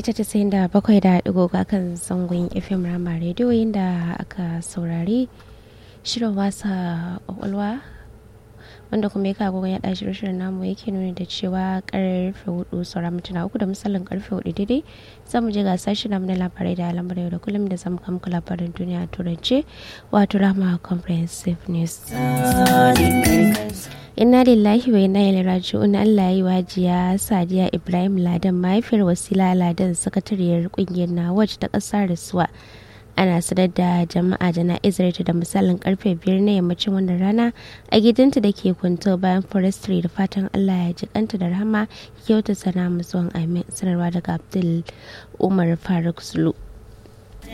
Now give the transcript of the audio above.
mita tasa'in da bakwai da digo kan zangon fm rama rediyo inda aka saurari shirin wasa kwakwalwa wanda kuma ya kago ya ɗashi shirin namu yake nuni da cewa karfe hudu sauran mintuna uku da misalin karfe hudu daidai za mu je ga sashi namu na labarai da alamar yau da kullum da zamu kamku labarin duniya a turance wato rama comprehensive news inna lillahi wa inna ilaihi raji'un Allah yi wajiya Sadiya Ibrahim Ladan mahaifiyar Wasila Ladan sakatariyar kungiyar Nawaj ta kasar Rasuwa ana sanar da jama'a jana'izar ta da misalin karfe biyar na yammacin wannan rana a gidanta da ke kwanto bayan forestry da fatan Allah ya ji kanta da rahama kyauta sana musuwan amin sanarwa daga Abdul Umar Faruk Sulu.